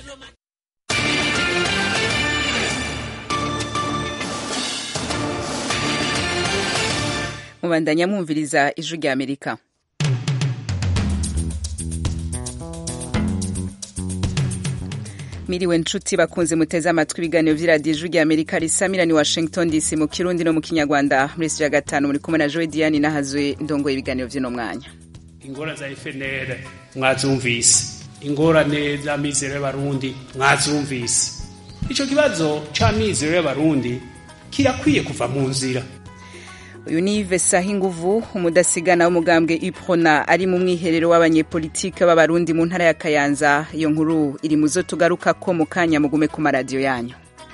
mubandanya mwumviriza ijwi rya amerika miriwe nshuti bakunze muteze amatwi ibiganiro vy'iradiyo ijwi rya amerika risamira ni washington dc mu kirundi no mu kinyarwanda muri ya gatanu muri kumwe na joe diane nahazwe ndongoye ibiganiro vy'uno mwanya ingorane za fnr mwazumvise ingorane z'amizero y'abarundi mwazumvise ico kibazo c'amizero y'abarundi kirakwiye kuva mu nzira uyu ni Yves Sahinguvu umudasigana w'umugambwe Iprona ari mu mwiherero w'abanyepolitike b'abarundi mu ntara ya Kayanza iyo nkuru iri muzo tugaruka ko mu kanya mugume ku maradiyo yanyu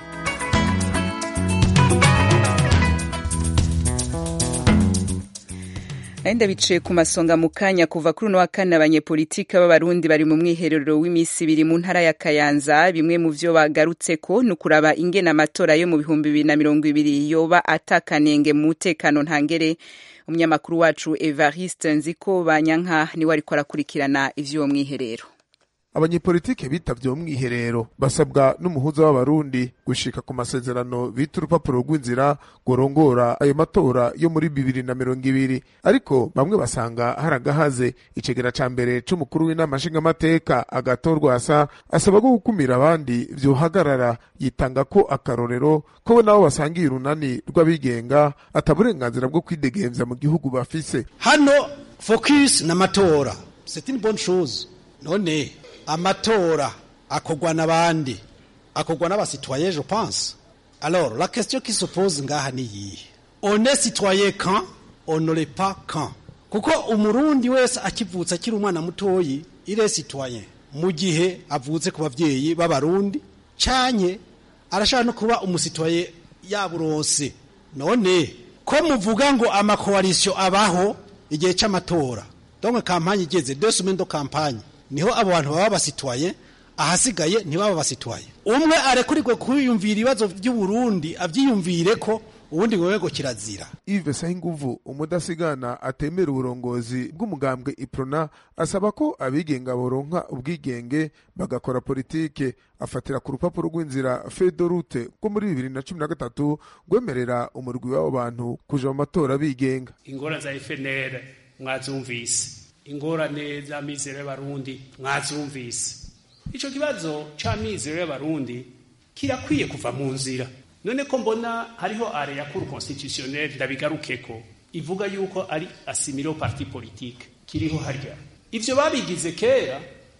Aenda biciye ku masonga mu kanya kuva kuri uno wa kane abanyepolitike b'abarundi bari mu mwiherero w'iminsi ibiri mu ntara ya Kayanza bimwe mu vyo bagarutseko ni ukuraba ingene amatora yo mu bihumbi bibiri na mirongo ibiri yoba atakanenge mu mutekano ntangere umunyamakuru wacu Evariste Nziko Banyanka niwe ariko arakurikirana ivy'uwo mwiherero abanyepolitike bitavye uwo mwiherero basabwa n'umuhuza w'abarundi gushika ku masezerano bita urupapuro rw'inzira rworongora ayo matora yo muri bibiri na mirongo ibiri ariko bamwe basanga hari agahaze icegera ca mbere c'umukuru w'inama nshingamateka agatorwasa asaba ko gukumira abandi vyohagarara yitanga ko akarorero ko we nabo basangiye urunani rw'abigenga ata burenganzira bwo kwidegemvya mu gihugu bafise hano focus n'amatora c'est une bonne chose none amatora akorwa n'abandi akorwa n'abasitoyen je pense alors la question qui se pose ngaha ni yihe on est citoyen quand on ne l'est pas quand kuko umurundi wese akivutse akiri umwana mutoyi il est citoyen mu gihe avutse ku bavyeyi b'abarundi canye arashaka no kuba umusitoyen yaburonse none ko muvuga ngo amakoalisio abaho igihe c'amatora donc campagne igeze deux semaines de campagne niho abo bantu baba basitwaye ahasigaye ntibaba basitwaye umwe arekurirwe kwiyumvira ibibazo by'uburundi avyiyumvire ko ubundi ngo kirazira Yves Sahinguvu umudasigana atemera uburongozi bw'umugambwe Iprona asaba ko abigenga boronka ubwigenge bagakora politike afatira ku rupapuro rw'inzira fedorute rwo muri bibiri na cumi na gatatu rwemerera umurwi w'abo bantu kuja mu matora bigenga ingorane za FNL mwazumvise ingorane z'amizero y'abarundi mwazumvise ico kibazo c'amizero y'abarundi kirakwiye kuva mu nzira none ko mbona hariho are ya cour constitutionnelle ndabigarukeko ivuga yuko ari asimile parti politique kiriho harya ivyo babigize kera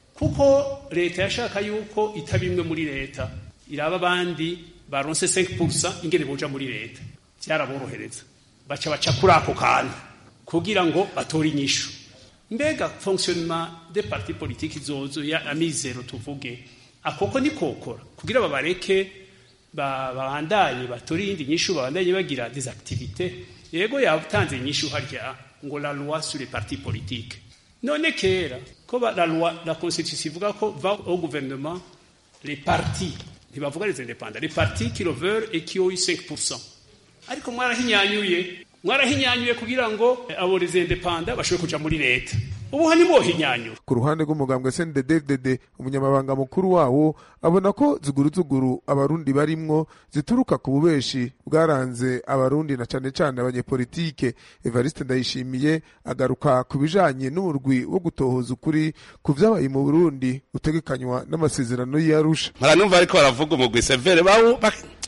kuko leta yashaka yuko itaba imwe muri leta iraba abandi baronse 5% ingene boja muri leta vyaraborohereza baca baca kuri ako kantu kugira ngo batore inyishu mbega fonctionnement des partis politiques izozo ya amizero tuvuge akoko ni kokora kugira babareke babandanye batora iyindi nyishu babandanye bagira des activités yego yatanze inyishu harya ngo la loi sur les partis politiques none kera ko la loi la constitution ivuga ko va au gouvernement les partis ntibavuga les indépendants les partis qui le veulent et qui ont eu 5% ariko mwarahinyanyuye mwarahinyanyuye kugira ngo abo les indépendants bashobore kuja muri leta ubu hani mwohinyanyura ku ruhande rw'umugambwe CNDD-FDD umunyamabanga mukuru wawo abona ko ziguruzuguru abarundi barimwo zituruka ku bubeshi bwaranze abarundi na cane cane abanyepolitike Evariste Ndayishimiye agaruka ku bijanye n'umurwi wo gutohoza ukuri ku vyabaye mu Burundi utegekanywa n'amasezerano y'Arusha maranumva ariko baravuga umugwi severe bawo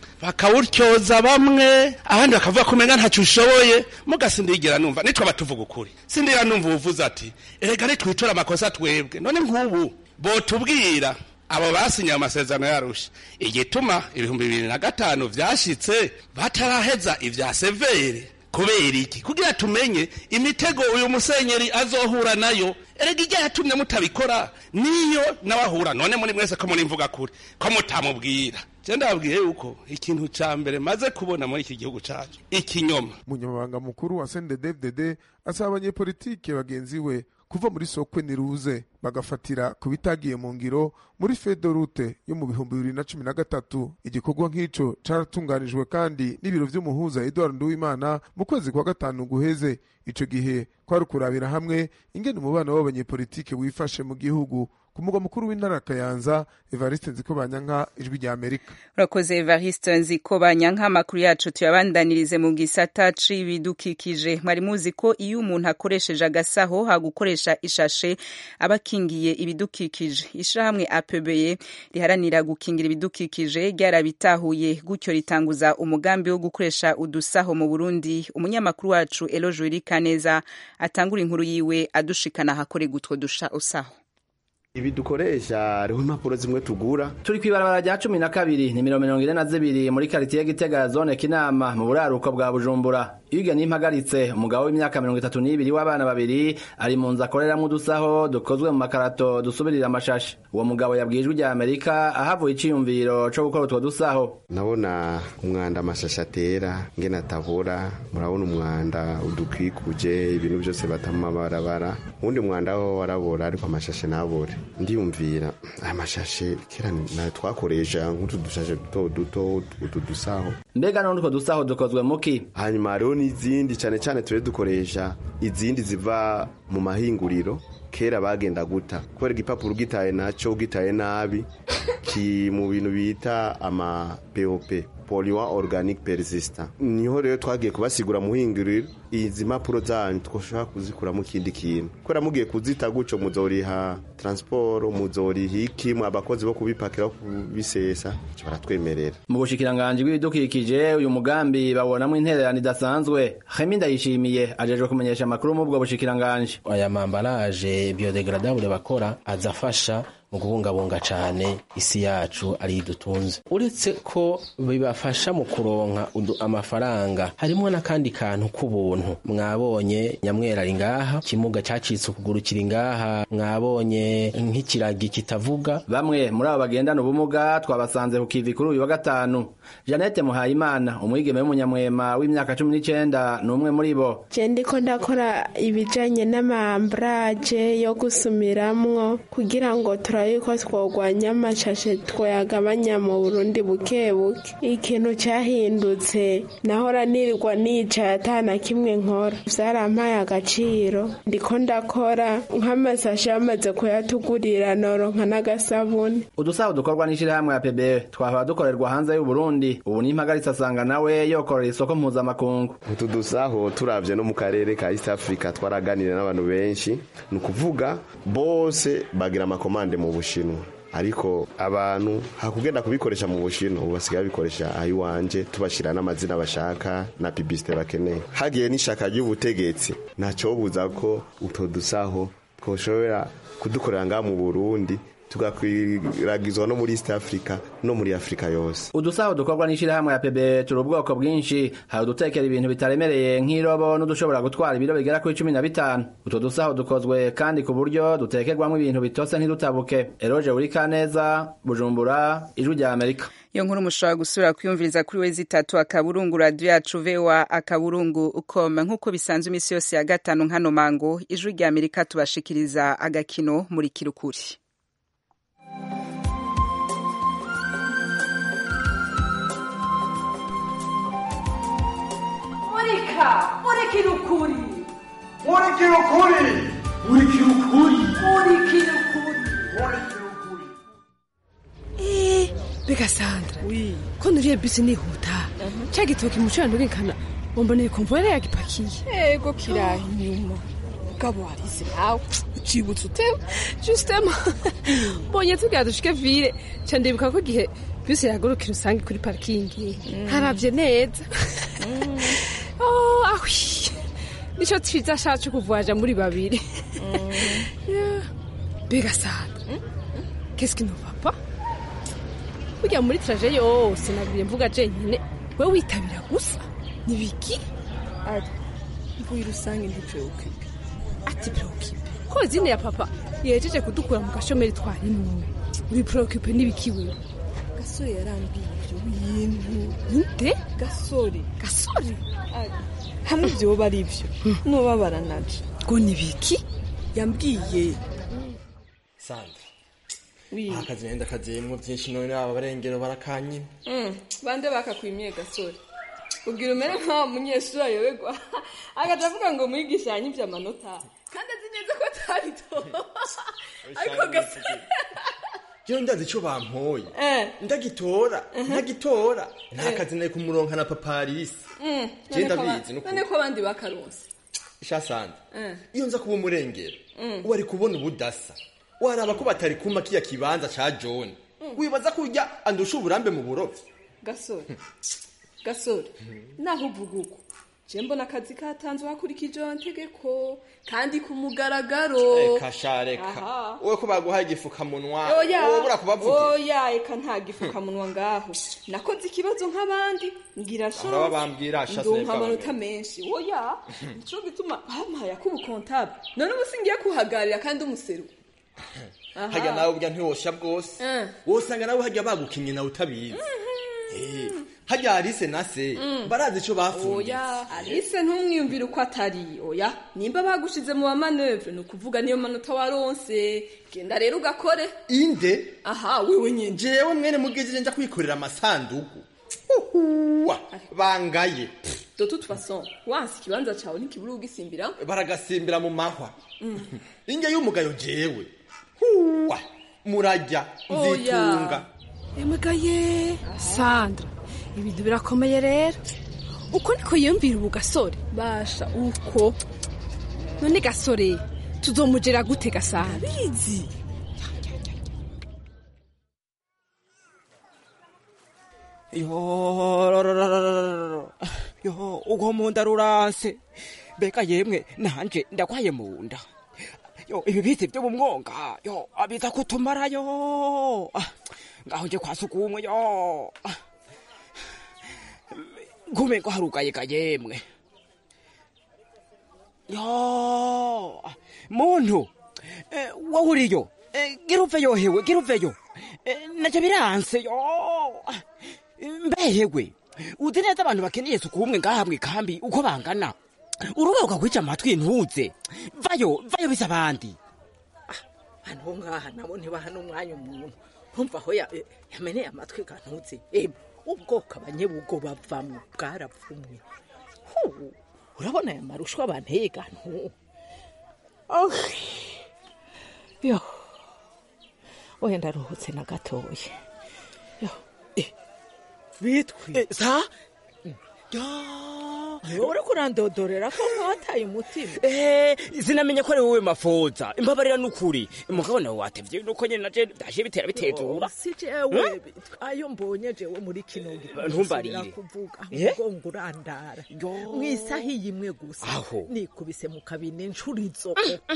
bakawutyoza bamwe abandi bakavuga ko umenga ntacyo ushoboye muga sindigera numva nitwe batuvuga ukuri sindigera numva uvuze ati erega nitwitora amakosa twebwe none nk'ubu botubwira abo basinye amasezerano yarusha igituma ibihumbi bibiri na gatanu vyashitse bataraheza ivya severe kubera iki kugira tumenye imitego uyu musenyeri azohura nayo erega ijya yatumye mutabikora niyo n'abahura none muri mwese ko muri mvuga kuri ko mutamubwira je ndababwiye yuko ikintu ca mbere maze kubona muri iki gihugu cacu ikinyoma umunyamabanga mukuru wa CNDD-FDD asaba abanyepolitike bagenzi we kuva muri sokwe niruze bagafatira ku bitagiye mu ngiro muri fedorute yo mu bihumbi bibiri na cumi na gatatu igikorwa nk'ico caratunganijwe kandi n'ibiro vy'umuhuza Edward Nduwimana mu kwezi kwa gatanu guheze ico gihe kwari kurabira hamwe ingene umubano w'abanyepolitike wifashe mu gihugu ku mugwa mukuru w'intara ya kayanza evariste nzikobanyanka ijwi rya amerika urakoze evariste nzikobanyanka amakuru yacu tuyabandanirize mu gisata c'ibidukikije mwari muzi ko iyo umuntu akoresheje agasaho hagukoresha ishashe aba akingiye ibidukikije ishirahamwe apebeye riharanira gukingira ibidukikije ryarabitahuye gutyo ritanguza umugambi wo gukoresha udusaho mu burundi umunyamakuru wacu eloje wirikaneza atangura inkuru yiwe adushikana ahakorerwa utwo dusha usaho ibi dukoresha hariho impapuro zimwe tugura turi kw'ibarabara rya cumi na kabiri nimero mirongo ine na zibiri muri karitiye gitega ya zone kinama mu buraruko bwa bujumbura iyo ugenda impagaritse umugabo w'imyaka mirongo itatu n'ibiri w'abana babiri ari mu nzu akoreramwo udusaho dukozwe mu makarato dusubirira amashashi uwo mugabo yabwiye ijwi rya amerika ahavuye iciyumviro co gukora utwo dusaho ndabona umwanda amashashi atera ngene atabura murabona umwanda udukwikuje ibintu byose bata mu mabarabara uwundi mwanda wo warabora ariko amashashi ntabore ndiyumvira aya mashashe kera nayo twakoresha nk'utu dushashe duto duto utu dusaho mbega none utwo dusaho dukozwe muki hanyuma hariho n'izindi cyane cyane turi dukoresha izindi ziva mu mahinguriro kera bagenda guta kubera igipapuro ugitaye nacyo ugitaye nabi ki mu bintu bita ama pop polluant organic persistant niho rero twagiye kubasigura muhinguriro izi mpapuro zanyu twoshobora kuzikuramo ikindi kintu kubera mugiye kuzita gutyo muzoriha transport muzoriha iki abakozi bo kubipakira kubisesa baratwemerera mu bushikiranganji bw'ibidukikije uyu mugambi babonamo intererano idasanzwe hemi ndayishimiye ajejwe kumenyesha amakuru mu bwo bushikiranganji aya mambaraje biodegradable bakora aza afasha mu kubungabunga cane isi yacu ari dutunze uretse ko bibafasha mu kuronka amafaranga harimwo n'akandi kantu k'ubuntu mwabonye nyamwera ari ngaha kimuga cacitse ukuguru kiri ngaha mwabonye nk'ikiragi kitavuga bamwe muri abo bagendana ubumuga twabasanze ku kivi kuri uyu wa gatanu Janete Muhayimana umwigeme w'umunyamwema w'imyaka cumi n'icenda ni umwe muri bo je ndiko ndakora ibijanye n'amambraje yo gusumiramwo kugira ngo turabe yuko twogwanya amashashe twoyagabanya mu Burundi buke buke ikintu cyahindutse nahora nirirwa nicaye atana kimwe nkora vyarampaye agaciro ndiko ndakora nk'amasashe yamaze kuyatugurira noronka n'agasabuni udusaho dukorwa n'ishirahamwe ya PBE twahora dukorerwa hanze y'u Burundi ubu n'impagaritse asanga nawe yokorera isoko mpuzamakungu utu dusaho turavye no mu karere ka East Africa twaraganira n'abantu benshi ni ukuvuga bose bagira amakomande mu bushinwa ariko abantu hakugenda kubikoresha mu bushinwa ubu basigaye babikoresha aho iwanje tubashira n'amazina bashaka na publicité bakeneye hagiye n'ishaka ry'ubutegetsi ntacobuza ko utwo dusaho twoshobora kudukorera ngaha mu Burundi tugakwiragizwa no muri East Africa no muri Afrika yose udusaho dukorwa n'ishirahamwe ya PBE turi ubwoko bwinshi hari udutekera ibintu bitaremereye nk'irobo n'udushobora gutwara ibiro bigera kuri cumi na bitanu utwo dusaho dukozwe kandi ku buryo dutekerwamo ibintu bitose ntidutabuke eroje Urikaneza Bujumbura ijwi rya Amerika iyo nkuru mushobora gusubira kwiyumviriza kuri wezi itatu akaburungu radiyo yacu vewa akaburungu ukoma nk'uko bisanzwe iminsi yose ya gatanu nkano mango ijwi rya amerika tubashikiriza agakino muri kirukuri murika murikira ukuri murikira ukuri murikira ukuri murikira ukuri murikira ukuri Eh, mbega Sandra ko nuriye bisi nihuta ca gitoki muco yandugikana umboneye komvore yagipakiye ego kiraha inyuma mugabo warize nawe ucibutse utewe jusitema mbonye tugira dushike vire ca ndibuka ko gihe bisi yagurukira usange kuri parikingi haravye neza Oh, ahwi nico twiza shacu kuvuaja muri babiri Yeah. mbega Sandra qu'est-ce qui ne va pas burya muri traje yose nabwiye mvuga jenyine we witabira gusa nibiki ari mvuye rusange ntipreokipe ati preokipe ko zine ya papa yejeje kudukura mu gashomeri twarimwe uri preokipe nibiki wewe gasore yarambwiye ibyo bintu nde gasore gasore ari hamwe vyoba ari vyo nobabara naje ngo nibiki yambwiye sandra akazi nenda kaziyemwo vyinshi none aba barengero barakanyina bande bakakwimiye gasore ubwira umere nk'aho munyeshuri ayoberwa agaca avuga ngo mwigisha yanyivye amanota kandi azi neza ko atari to ariko gasore jewe ndazi ico bampoye Eh. ndagitora Mhm. ntagitora Eh. nta kazi nari kumuronka na paparisi Mm, Je none ko ndabizi aba- nukuri. none ko abandi bakaronse shasande Eh. iyo nza kuba umurengero Mm. wari kubona ubudasa waraba ko batari kuma kiya kibanza ca john Mm. wibaza kurya andusha uburambe mu burovyi gasore gasore naho uvuga uko je mbona akazi katanzwe hakurikije amategeko kandi ku mugaragaro reka sha reka Aha. wowe ko baguhaye igifukamunwa oya wobura kubavugira oya eka nta gifukamunwa ngaho nakoze ikibazo nk'abandi ngira Ahora bambwira, chance shase ndumva bw'abamenye. amanota menshi oya nico gituma bampaye akubukontable none ubu singiye kuhagarira kandi umuseru Aha. harya nawe burya ntiwosha bwose Eh. wosanga nawe harya bagukinye nawe utabizi Eh, harya arise na se Mm. barazi ico bafungiye oya alice ntumwiyumvire uko atari oya nimba bagushize mu bamanevre ni ukuvuga niyo manota waronse genda rero ugakore inde aha wewe nyine jewe mwene mugejeje nja kwikorera amasanduku uhuwa bangaye de toute façon wansi ikibanza cawe ntikibura ugisimbira baragasimbira mu mahwa inge y'umugayo jewe huwa murajya nzitunga emugaye sandra ibintu birakomeye rero uko niko yiyumvira ubu gasore basha uko none gasore tuzomugera gute gasana bizi yo rorororororo. yo ugo munda ruranse mbega yemwe nanje ndagwaye munda yo ibi bizi byo mu mwonga yo abiza kutumarayo Ah, ngaho nje kwa sugumwe yo Ah. ngume ngo harugaye ga yemwe yo muntu eh, wowe uriyo Eh, gira uveyo hewe gira uveyo Eh, navyo biranse yo Ah, mbehewe uzi neza abantu bakeneye suku umwe ngaha mw'ikambi uko bangana urugaruka kwica amatwi ntuze vayo vayo bisa abandi hano ho ngaha nabo ntibaha n'umwanya umuntu nkumva aho ya- yameneye amatwi gantuze emu ubwoko abanyebugo bavamwo bwarapfumwe Hu, urabona aya marushwa banteye gantu Oh, yo oya ndaruhutse na gatoya yo eh, bitwi sa uri kurandodorera ko nk'uwataye umutima Eh, sinamenye ko ari wowe mafoza imbabarira n'ukuri mugabo nawe watevye nuko nyene naje ndaje bitera bitezura si jewe ayo mbonye jewe muri kino gihe Ntumbarire. nsubira kuvuga Eh? ahubwo ngurandara mwisaha iyi imwe gusa Aho. nikubise mu kabine inshuro izo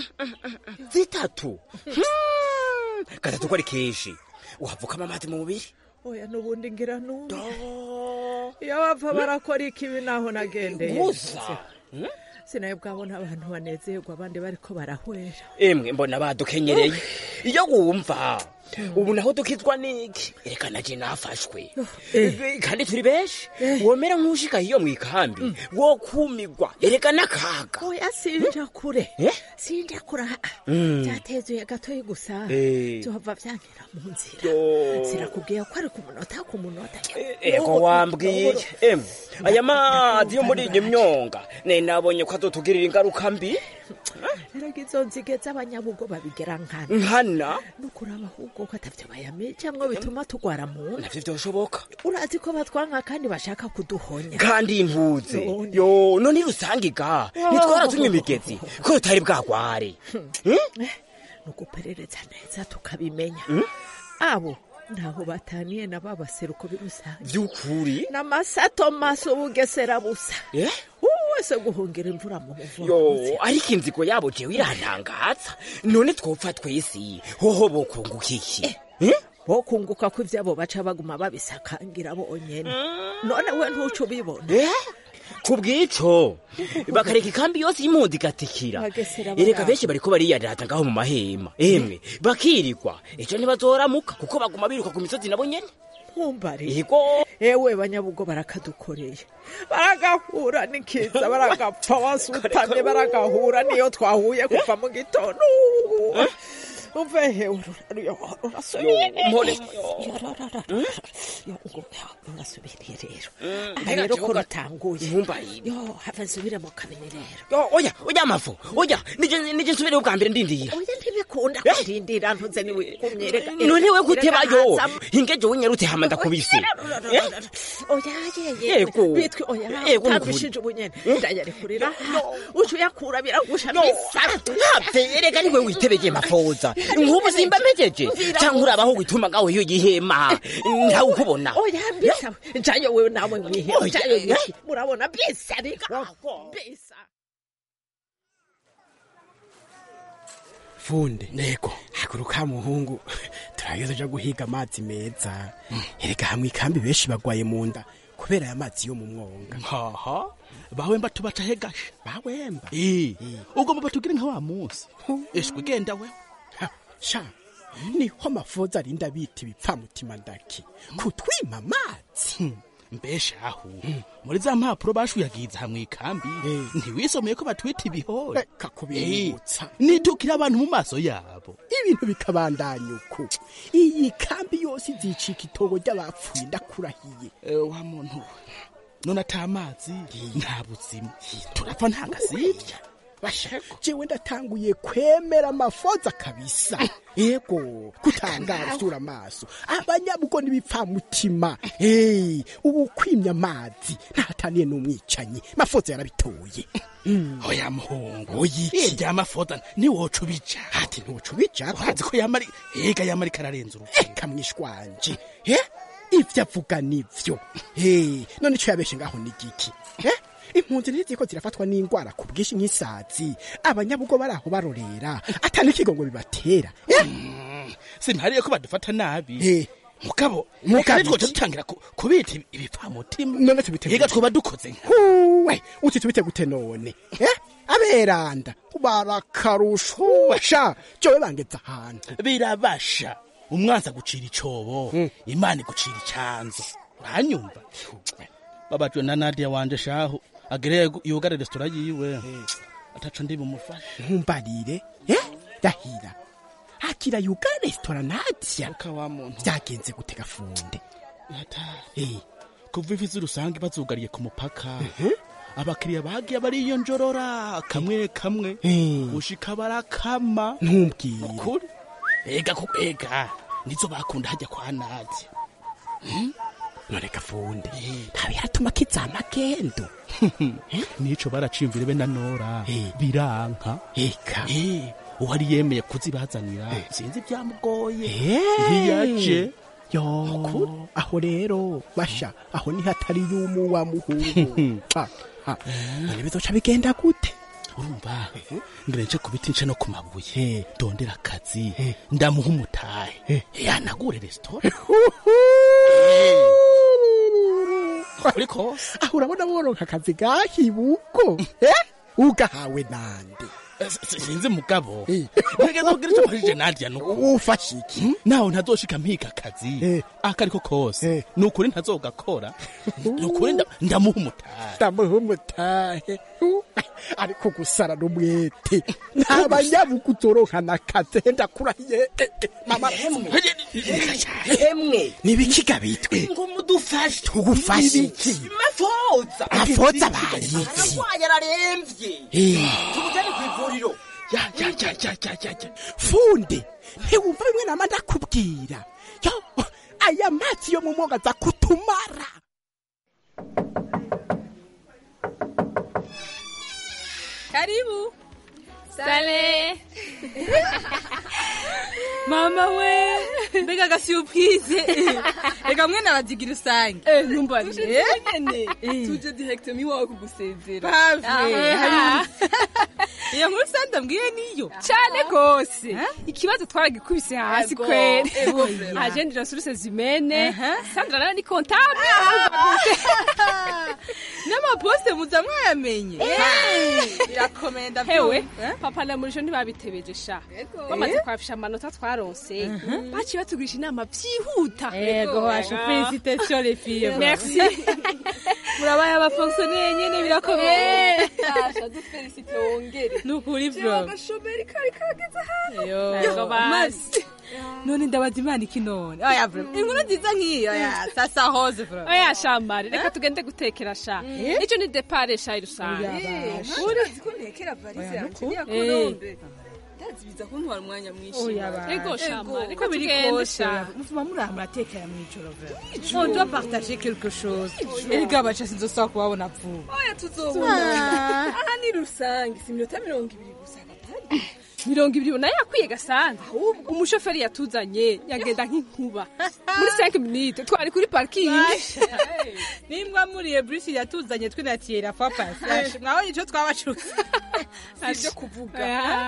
zitatu Hmm, gatatu ko ari kenshi uhavukamo amazi mu mubiri oya n'ubundi ngira numva iyo bapfa barakora ikibi naho nagendeye Gusa. sinaye bwabona abantu banezerwa abandi bariko barahwera emwe mbona badukenyereye iyo wumva ubu naho dukizwa n'iki reka naje nafashwe Eh. kandi turi benshi womera nk'ushika hiyo mw'ikambi wo kumigwa ereka n'akaga oya sinja kure Eh? sinja kure ah, ah. Mm. byatezuye gatoyi gusa Eh. byohava vyankira mu nzira Yo. sirakubwiye ko ari ku munota ku munota ego wambwiye emwe aya mazi yo muri iyi myonga ne nabonye ko azotugirira ingaruka mbi erega izo nzige z'abanyabugo babigera nkana nkana nukuraba ahubwo ko atavyo bayamenye cyangwa bituma tugwara mu nda navyo vyoshoboka urazi ko batwanka kandi bashaka kuduhonya kandi impuze None. yo none rusangiga nitwara tunywa imigezi ko tutari bwagware nuguperereza neza tukabimenya abo ntaho bataniye na ba baseruko birusange vy'ukuri n'amasato maso bugesera busa Eh? ubu wese guhungira imvura mu yo buvuzi ariko inzigo yabo jewe irantangaza none twopfa twese hoho bokunguka iki Eh? bokunguka ko ivyabo baca baguma babisakangira bonyene none we ntuco ubibona Eh? ku bw'ico bakareka ikambi yose y'impunzi igatikira Bagesera ereka barara. benshi bariko bariyarata ngaho mu mahema emwe bakirigwa ejo ntibazoramuka kuko baguma biruka ku misozi nabo nyene ntumbare yego ewe banyabugo barakadukoreye baragahura n'ikiza baragapfa wasutamye baragahura niyo twahuye kuva mu gitondo uve hewe urasubiriye mpore. urasubiriye rero Mm, aha rero ko ntigakibuga- rutanguye ntumbarire. yo have nsubire mu kabine rero Yo, oya oya amafu oya nije nije nsubire ubwa mbere ndindira oya ntibe ntibikunda kurindira ntuze niwe kumyereka none we gutebayo hingeje unyerutse hama ndakubise oya yeye Yego. bitwi oya Yego, ni utambishije ubunyene ndayarekurira uca uyakura biragusha bisa ntapfe erega niwe witebeye mafoza nk'ubu simba mpejeje cyangwa urabaho wituma ngaho iyo gihema ntawe ukubona oya bisa jayo wewe nawe mwihe Oya, jayo eh. yiki murabona bisa bigaho bisa funde nego haguruka muhungu turageze uja guhiga amazi meza erega hamwe ikambi benshi bagwaye mu nda kubera aya mazi yo mu mwonga haha bawemba tubaca hegashe bawemba Eh, ugomba batugire nka wa munsi eshwe genda we sha niho amafoza arinda bita ibipfamutima ndaki kutwima amazi mbesha aho muri za mpapuro bashuyagiza hamwe ikambi ntiwisomeye ko batwita ibihore kakubibutsa nitukira abantu mu maso yabo ibintu bikabandanya uko iyi kambi yose izicika itobo ry'abapfuye ndakurahiye wa muntu we none ata amazi nta buzima turapfa nta gasibya jewe ndatanguye kwemera amafoza kabisa yego kutangara usura amaso abanyabugo n'ibipfamutima hey, ubu kwimya amazi ntataniye n'umwicanyi mafoza yarabitoye oya muhungu irya mafoza ntiwoca ubica ati ntiwoca ubica urazi ko yamari ega yamari kararenza urupfu kamwishwanje he ivyo avuga nivyo he none ico yabeshe ngaho ni giki he impunzi ntiziko zirafatwa n'ingwara ku bwinshi nk'isazi abanyabugo bari aho barorera ata n'ikigongo bibatera simpariye ko badufata nabi mugabo Mugabo mugabo twoca iki? dutangira ku- kubita ibi- ibipfamutima none tubite ega twoba dukoze nka huwe uti tubite gute none eh aberanda barakarusho sha jowe bangeza ahantu birabasha umwanzi agucira icobo imana igucira icanzo uranyumva babajwe na nadia wanje shahu agere yugare resitora yiwe ataco ndi bumufashe ntumbarire eh dahira akira yuga resitora nadia byagenze gute gafunde Eh, kuva ivi z'urusange bazugariye ku mupaka abakiriya bagiye bariyonjorora kamwe kamwe gushika barakama ntumbwire ukuri ega ku ega nizo bakunda hajya kwa nadia none gafunde ntawe yaratuma kizama gendo nico baracimvire be na nora biranka eka uwari yemeye kuzibazanira sinzi byamugoye Eh. ntiyaje yo aho rero basha aho ni hatari yumu wa muhungu Ah, ah. none bizoca bigenda gute urumva ngire nce ku biti nce no ku mabuye dondera akazi ndamuha umutahe yanagure resitora kuri kose aho urabona woronka akazi gahibuko eh ugahawe nande sinzi mugabo ntegeza kugira icyo mfashije nadia nuko ufashe iki naho ntazoshika mpiga akazi akariko kose ni ukuri ntazogakora ni ukuri nda- ndamuha umutahe ndamuha umutahe ariko gusara n'umwete nta banyabugu uzoronkana akazi ndakurahiye Eh, eh, mama hemwe nibikiga bitwe ngo mudufashe tugufashe iki mafoza Mafoza bayiki. ararwaye araremvye Eh. tumujane kw'ivuriro ya ya ya ya ya ya ya funde ntiwumva bimwe nama ndakubwira yo aya mazi yo mu mwoga aza kutumara Karibu. Sale. Mama we. Mbega agasubize. Reka mwe nabazigira usange. Eh, numva Tuje nyene. Tuje directement iwawe kugusezera. Pave. Ah. hari- Iyo nkuru sanda mbwiye niyo. Cyane gose. Ikibazo twaragikubise hasi Ego, kweli. ego vrema. Agende resources zimene. Sandra nawe ni comptable. N'amaposte muza mwayamenye. Birakomeye ndabyumva. Hewe, papa na murisho ntibabitebeje sha. Bamaze kwafisha amanota twaronse. Baciye batugisha inama vyihuta. Ego, washa félicitations les filles. Merci. Murabaye abafonctionnaire nyene birakomeye. Asha dufelicite wongere. Nukuri bro. Agashomeri kari kageze hano. Yo, Yo, mazi. None ndabaza imana iki none. Oya bro. Inkuru nziza nk'iyo ya sasa hose bro. Oya shambari, reka tugende gutekera sha. Ico ni depart sha irusange. Oya, basha. Uri ko ntekera valise yanje ya Eh. Colombe. ndazi biza kuntwara umwanya mwinshi Oya Mari. ba. Ego, shama, Ego. reka Uko biri tugende, kose sha. muvuma muri aha muratekera mw'ijoro vera Ijoro. on doit partager quelque chose Ijoro. erega baca sinzosaba kubabona vuba oya tuzobonana Ah. aha ni rusange si iminota mirongo ibiri gusa gatari mirongo ibiri nayo yakwiye gasanzwe ahubwo umushoferi yatuzanye yagenda nk'inkuba muri 5 minutes twari kuri parking nimbwa muriye bruce yatuzanye twinatiye la fois passage mwabonye ico twabacutse sivyo kuvuga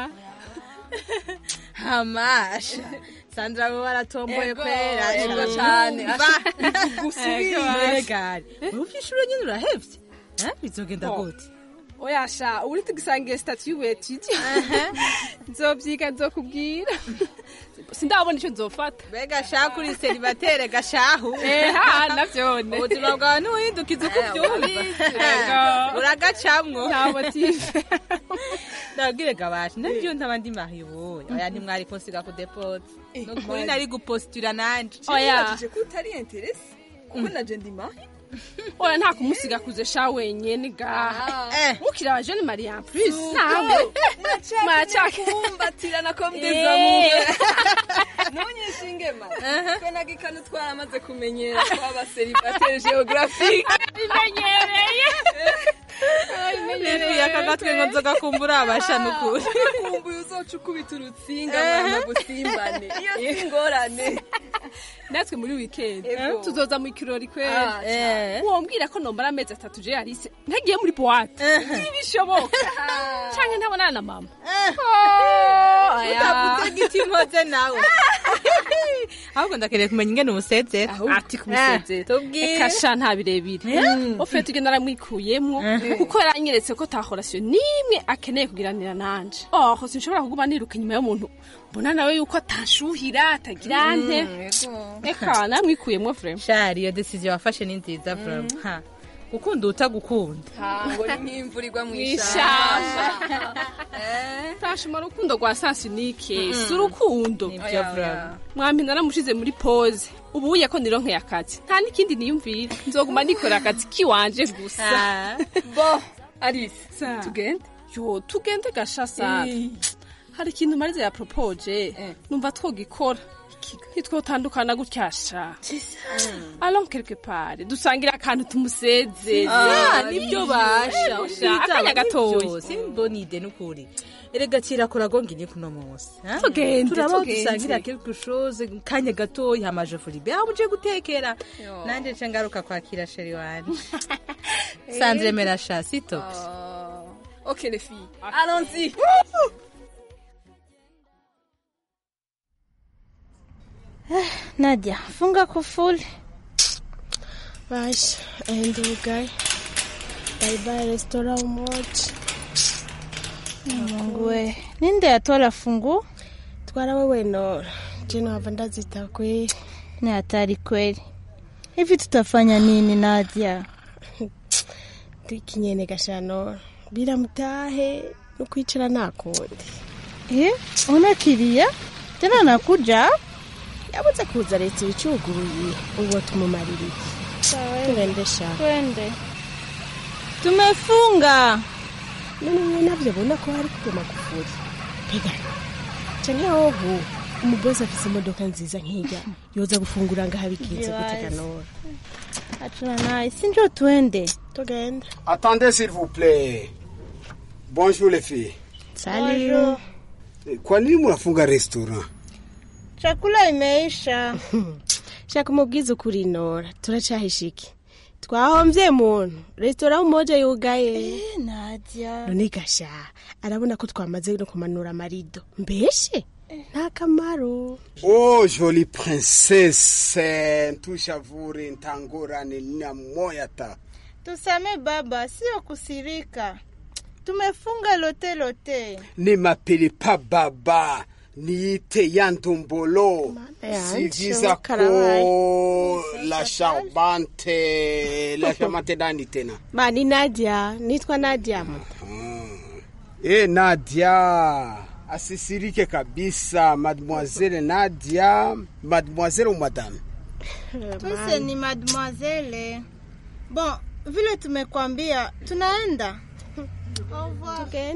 hamasha sandra bo baratomboye Ego, kwera ego cane. Umva. Bivuga usubire. Ego, regari uruvye ishuro nyene urahevye Eh, bizogenda Oh. gute oya sha uri tugisangiye statut y'ubetiji nzovyiga nzokubwira sindabona ico nzofata mbega shaku uri seribatere gashahu eha navyone ubuzima bwawe ntibuhindukiza uko ubyumva Ego. uragacamwo Nta motive. ndabwire gabasha nabyo ntaba ndi mahiboye oya ntimwari kunsiga ku depote nukuri Mari. nari gupostira nanje Oya. Nibajije ko utari interesi kuko naje ndi mahi oya nta kumusiga kuze sha wenyene gaha mukiri abajene maria plus nawe muracaka kumbatirana ko Eh. mdezamuwe ntunyishinge mari twe na gikanu twaramaze kumenyera twaba seribateri geographique bimenyereye Bivuye aka gatwe ngo nzoga kumbura abasha nukuri kumbuye uzoca ukubita urutsinga mwana gusimbane iyo si ingorane natwe muri weekend Ego. tuzoza mu kirori Ah, kwera wombwira ko nomara amezi atatu je yarise ntagiye muri boîte ntibishoboka canke ntabonana na mama utavuze giti nkoze nawe ahubwo ndakeneye kumenya ingene umusezera ati kumusezera tubwire eka sha nta birebire ofe tugenda naramwikuyemwo kuko yaranyeretse ko ta relation nimwe akeneye kugiranira nanje oh sinshobora kuguma niruka inyuma y'umuntu mbona nawe yuko atanshuhira atagira nte eka naramwikuyemwo vraiment shari iyo decision wafashe ni nziza vraiment ha gukunda utagukunda ngo ni nk'imvura igwa mu mw'ishamba ishyamba tashima urukundo rwa sansinike si urukundo Nivyo vraiment. mwampi naramushize muri pose ubu uye ko nironkeye akazi nta n'ikindi niyumvira nzoguma nikora akazi kiwanje gusa bo alice Sa. tugende yo tugende gasha sana hari ikintu marize ya propoje numva twogikora ntitwotandukana gutya sha allons quelque part dusangira akantu tumusezeze Ah, nibyo basha Usha, akanya gatoya simbona ide nukuri erega kirakora gonga ini kuno munsi ha? Tugende, turaba tugende. dusangira quelque chose kanya gatoya hamaje furibe aho uje gutekera nanje nce ngaruka kwakira sheri wanje sandre merasha sitops ok les filles allons-y Nadia, funga kufuli. Basi, ende ugai. Bye bye restaurant umoja. Mungu we. Ninde yatola fungu? Twara wewe Nora. Jina hapa ndazita kweli. Ni hatari kweli. Hivi tutafanya nini Nadia? Ndikinyene gasha Nora. Bila mtahe nukwicara nakundi. Eh, unakiria? Tena nakuja? Yabuze kuza leta icuguruye. Uwo tumumarira iki? Tugende sha. Twende. Tumefunga. None mwe navyo bona ko hari kugema kufuri. Pega. Canke hoho umubosi afise imodoka nziza nk'irya yoza gufungura ngaho abigenze gutega Nora. Achana naye, si njoo tuende. Tugende. Attendez s'il vous plaît. Bonjour les filles. Salut. Kwa nini mnafunga restaurant? Chakula imeisha. Shaka umubwiza ukuri Nora. Turacahisha iki? Twahomvye muntu. Restaurant umoja yugaye. Eh, Nadia. none gasha arabona ko twamaze no kumanura amarido mbeshe nta kamaro Oh, jolie princesse. Ntushavure ntangorane na moya ta. Tusame baba, sio kusirika. Tumefunga lote lote. Ne m'appelez pas baba. Niite yandombolo. yanje, Sigiza karabaye. ko la charmante. La charmante nani tena? ma ni nadia nitwa nadia Eh, Nadia. Asisirike kabisa, mademoiselle Nadia. Mademoiselle ou madame? Tuse ni mademoiselle. Bon, vile tumekwambia, tunaenda. tugende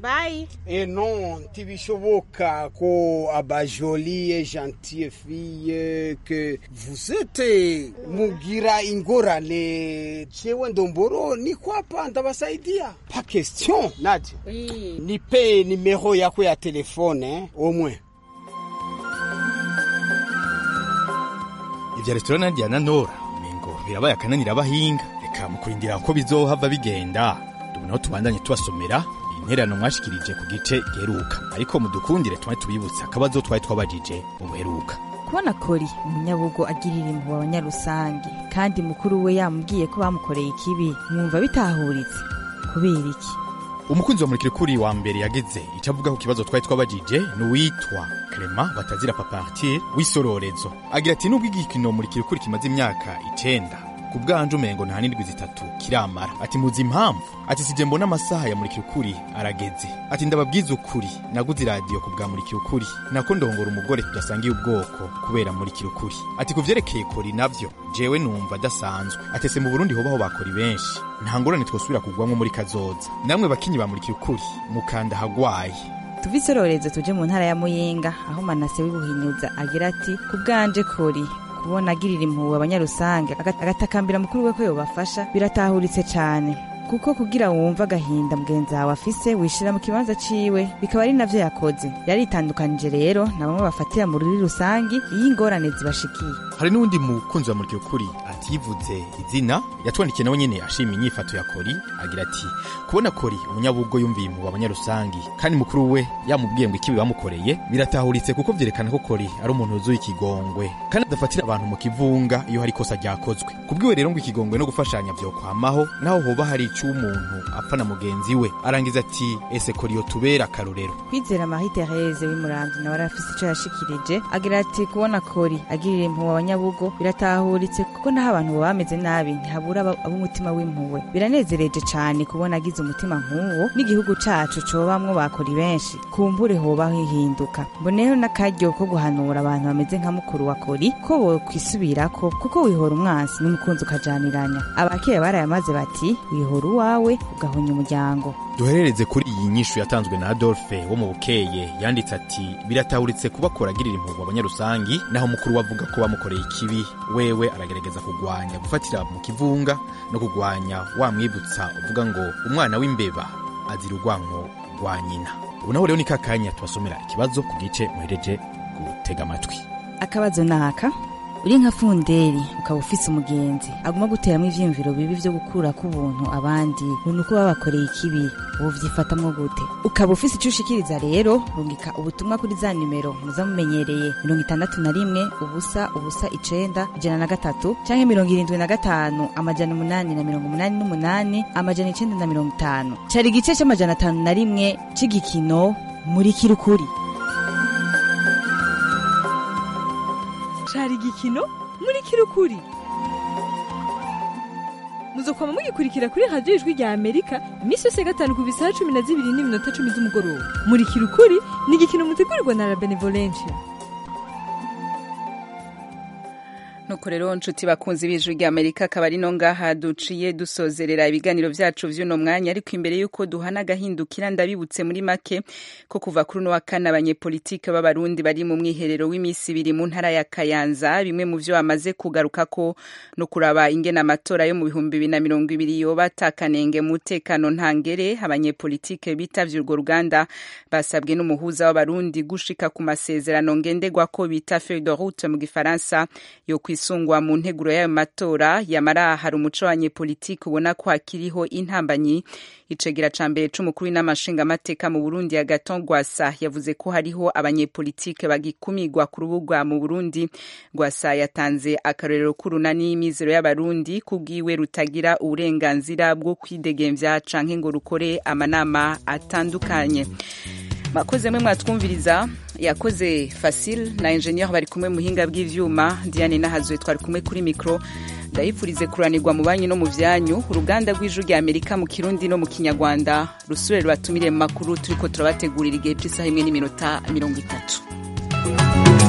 Bye. Eh non, ntibishoboka ko abajolie gentille fille que vous êtes mugira ingorane jewe ndomboro niko hapa ndabasaidia pa question Nadia Oui. nipe nimero yako ya telefone eh, au moins ivya resitora nadia na nora umengo birabaye akananira abahinga reka mu kurindira ko bizohava bigenda dubonaho tubandanye tubasomera intererano mwashikirije ku gice giheruka ariko mudukundire tuba tubibutsa akabazo twari twabajije mu buheruka kubona kori umunyabugo agirira impuhwe abanyarusange kandi mukuru we yamubwiye ko bamukoreye ikibi mwumva bitahuritse kubera iki umukunzi wa murikirikuri wa mbere yagize icyo avuga ku kibazo twari twabajije ni uwitwa Clement batazira papartir w'isororezo agira ati nubwo igikino murikirikuri kimaze imyaka icenda ku bwanje umengo nta n'indwi zitatu kiramara ati muzi impamvu ati sije mbona amasaha ya murikirikuri arageze ati ndababwiza ukuri naguze iradiyo ku bwa murikirikuri nako ndongora umugore tudasangiye ubwoko kubera murikirikuri ati ku vyerekeye kori navyo jewe numva adasanzwe atese mu burundi hobaho bakori benshi nta ngorane twosubira kugwamwo muri kazoza namwe bakinyi ba murikirikuri mukanda hagwaye tuve isororezo tuje mu ntara ya muyinga aho manase w'ibuhinyuza agira ati ku bwanje kori kubona agirira impuhwe abanyarusange aga- agatakambira mukuru we ko yobafasha biratahuritse cane kuko kugira wumva agahinda mugenzi wawe afise wishira mu kibanza ciwe bikaba ari navyo yakoze yaritandukanije rero na bamwe bafatira mu ruri rusangi iyo ingorane zibashikiye hari n'uwundi mukunzi wa murikirikuri ativuze izina yatwandikiye nawe nyene ashima inyifato ya kori agira ati kubona kori umunyabugo yumviye impuhwe abanyarusangi kandi mukuru we yamubwiye ngo ikibi bamukoreye biratahuritse kuko vyerekana ko kori ari umuntu wuzuye ikigongwe kandi adafatira abantu mu kivunga iyo hari ikosa ryakozwe kubwiwe rero ngo ikigongwe no gufashanya vyokwamaho naho hoba hari ico umuntu apfa na mugenzi we arangiza ati ese kori yotubera akarorero kwizera marie therese w'imuramvyi nawe arafise ico yashikirije agira ati kubona kori agirira impuhwe abanyabugo biratahuritse kuko naho abantu baba bameze nabi ntihabura aba- ab'umutima w'impuhwe biranezereje cane kubona agize umutima nk'uwo n'igihugu cacu cobamwo bakori benshi kumbure hoba hihinduka mboneyeho n'akaryo ko guhanura abantu bameze nka mukuru wa kori ko bokwisubirako kuko wihora umwansi n'umukunzi ukajaniranya abakera barayamaze bati wihora uwawe ugahonya umuryango duherereze kuri iyi nyishu yatanzwe na adolphe wo mu bukeye yanditse ati biratahuritse kubakora agirira impuhwe abanyarusangi naho mukuru we avuga ko bamukoreye ikibi wewe aragerageza kugwanya gufatira mu kivunga no kugwanya wamwibutsa uvuga ngo umwana w'imbeba azira urwanko rwa nyina ubu naho rero ni kakanya tubasomera ikibazo ku gice muhereje gutega amatwi akabazo naka uri nka funderi ukaba ufise umugenzi aguma guteramwo ivyiyumviro bibi vyo gukura k'ubuntu abandi ngo nuko babakoreye ikibi wovyifatamwo gute ukaba ufise ico ushikiriza rero rungika ubutumwa kuri za nimero muza mumenyereye mirongo itandatu na rimwe ubusa ubusa icenda ijana na gatatu canke mirongo irindwi na gatanu amajana umunani na mirongo umunani n'umunani amajana icenda na mirongo itanu cari igice c'amajana atanu na rimwe c'igikino muri kirukuri cari igikino muri kirukuri muzokwama mugikurikira kuri radiyo ijwi rya amerika iminsi yose ya gatanu ku bisaha cumi na zibiri n'iminota cumi z'umugoroba muri kirukuri ni igikino mutegurirwa na la benevolencia nuko rero nshuti bakunzi b'ijwi rya amerika akaba ari no ngaha duciye dusozerera ibiganiro vyacu vy'uno mwanya ariko imbere y'uko duhana agahindukira ndabibutse muri make ko kuva kuri uno wa kane abanyepolitike b'abarundi bari mu mwiherero w'imisi ibiri mu ntara ya kayanza bimwe mu vyo bamaze kugarukako no kuraba ingene amatora yo mu bihumbi bibiri na mirongo ibiri yoba atakanenge mu mutekano ntangere abanyepolitike bitavye urwo ruganda basabwe n'umuhuza w'abarundi gushika ku masezerano ngenderwako bita feuille de route mu gifaransa yo kwisungwa mu nteguro y'ayo matora yamara hari umuco w'abanyepolitike ubona ko hakiriho intambanyi icegera ca mbere c'umukuru w'inamashingamateka mu burundi agaton gwasa yavuze ko hariho abanyepolitike bagikumirwa ku rubuga mu burundi gwasa yatanze akarorero k'urunani y'imizero y'abarundi kubwiwe rutagira uburenganzira bwo kwidegemvya canke ngo rukore amanama atandukanye makoze mwe mwatwumviriza yakoze Facile na engineer bari kumwe muhinga bw'ivyuma Diane Nahazwe twari kumwe kuri micro ndayipfurize kuranirwa mu banyu no mu vyanyu uruganda rw'ijuru rya Amerika mu Kirundi no mu Kinyarwanda rusubire rubatumire mu makuru turiko turabategurira igihe cy'isaha imwe n'iminota mirongo itatu